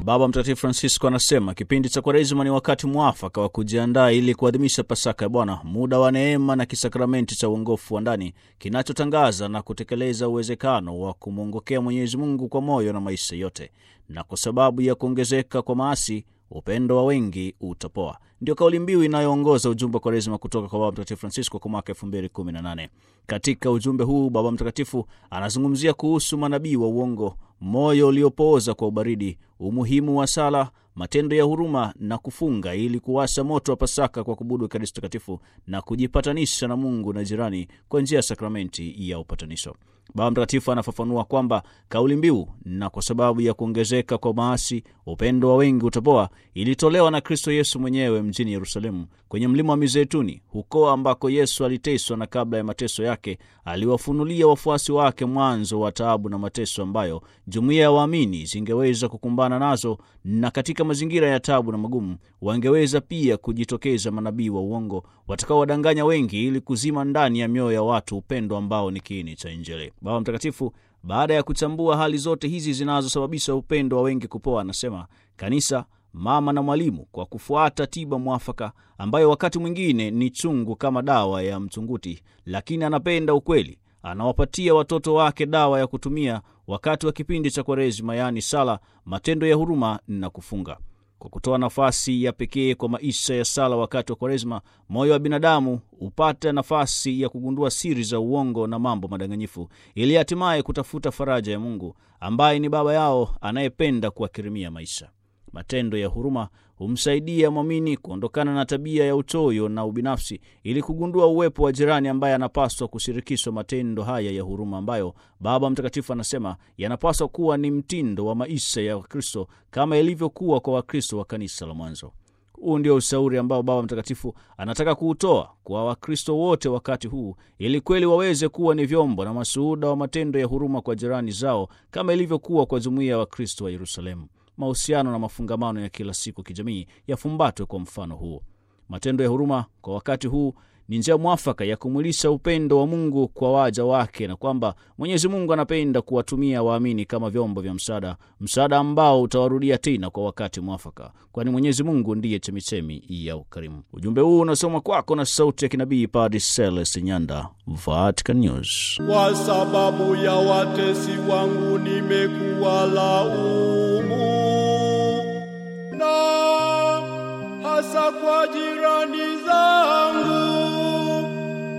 Baba Mtakatifu Francisco anasema kipindi cha Kwaresima ni wakati mwafaka wa kujiandaa ili kuadhimisha Pasaka ya Bwana, muda wa neema na kisakramenti cha uongofu wa ndani kinachotangaza na kutekeleza uwezekano wa kumwongokea Mwenyezi Mungu kwa moyo na maisha yote, na kwa sababu ya kuongezeka kwa maasi upendo wa wengi utapoa. Ndio kauli mbiu inayoongoza ujumbe wa Kwaresima kutoka kwa Baba Mtakatifu Francisco kwa mwaka 2018. Katika ujumbe huu Baba Mtakatifu anazungumzia kuhusu manabii wa uongo, moyo uliopooza kwa ubaridi, umuhimu wa sala, matendo ya huruma na kufunga ili kuwasha moto wa Pasaka kwa kubudu Ekaristi Takatifu na kujipatanisha na Mungu na jirani kwa njia ya sakramenti ya upatanisho. Baba Mtakatifu anafafanua kwamba kauli mbiu na kwa sababu ya kuongezeka kwa maasi upendo wa wengi utapoa ilitolewa na Kristo Yesu mwenyewe mjini Yerusalemu kwenye mlima wa Mizeituni, huko ambako Yesu aliteswa na kabla ya mateso yake aliwafunulia wafuasi wake mwanzo wa taabu na mateso ambayo jumuiya ya waamini zingeweza kukumbana nazo, na katika mazingira ya taabu na magumu wangeweza pia kujitokeza manabii wa uongo watakaowadanganya wengi ili kuzima ndani ya mioyo ya watu upendo ambao ni kiini cha Injili. Baba Mtakatifu baada ya kuchambua hali zote hizi zinazosababisha upendo wa wengi kupoa, anasema kanisa mama na mwalimu, kwa kufuata tiba mwafaka ambayo wakati mwingine ni chungu kama dawa ya mchunguti, lakini anapenda ukweli, anawapatia watoto wake dawa ya kutumia wakati wa kipindi cha Kwaresima, yaani sala, matendo ya huruma na kufunga. Kwa kutoa nafasi ya pekee kwa maisha ya sala wakati wa Kwaresima, moyo wa binadamu hupata nafasi ya kugundua siri za uongo na mambo madanganyifu, ili hatimaye kutafuta faraja ya Mungu ambaye ni Baba yao anayependa kuwakirimia maisha. Matendo ya huruma humsaidia mwamini kuondokana na tabia ya uchoyo na ubinafsi, ili kugundua uwepo wa jirani ambaye anapaswa kushirikishwa matendo haya ya huruma, ambayo Baba Mtakatifu anasema yanapaswa kuwa ni mtindo wa maisha ya Wakristo kama ilivyokuwa kwa Wakristo wa kanisa la mwanzo. Huu ndio ushauri ambao Baba Mtakatifu anataka kuutoa kwa Wakristo wote wakati huu, ili kweli waweze kuwa ni vyombo na mashuhuda wa matendo ya huruma kwa jirani zao kama ilivyokuwa kwa jumuiya ya Wakristo wa Yerusalemu. Mahusiano na mafungamano ya kila siku kijamii yafumbatwe kwa mfano huo. Matendo ya huruma kwa wakati huu ni njia mwafaka ya kumwilisha upendo wa Mungu kwa waja wake, na kwamba Mwenyezi Mungu anapenda kuwatumia waamini kama vyombo vya msaada, msaada ambao utawarudia tena kwa wakati mwafaka, kwani Mwenyezi Mungu ndiye chemichemi ya ukarimu. Ujumbe huu unasoma kwako na sauti ya kinabii Padre Celeste Nyanda, Vatican News. Kwa sababu ya watesi wangu nimekuwa laumu